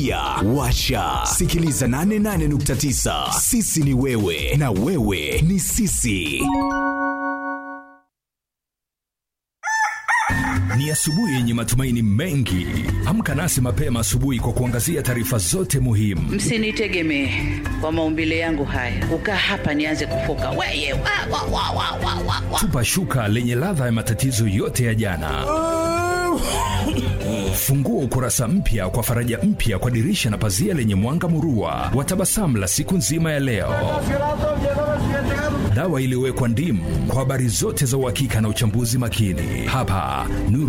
pia washa sikiliza 88.9 sisi ni wewe na wewe ni sisi Ni asubuhi yenye matumaini mengi. Amka nasi mapema asubuhi kwa kuangazia taarifa zote muhimu. msinitegemee kwa maumbile yangu haya kukaa hapa nianze kufoka weye wa, wa, wa, wa, wa, wa, wa. Tupa shuka lenye ladha ya matatizo yote ya jana. Fungua ukurasa mpya kwa faraja mpya kwa dirisha na pazia lenye mwanga murua wa tabasamu la siku nzima ya leo. Dawa iliyowekwa ndimu kwa habari zote za uhakika na uchambuzi makini hapa Nuru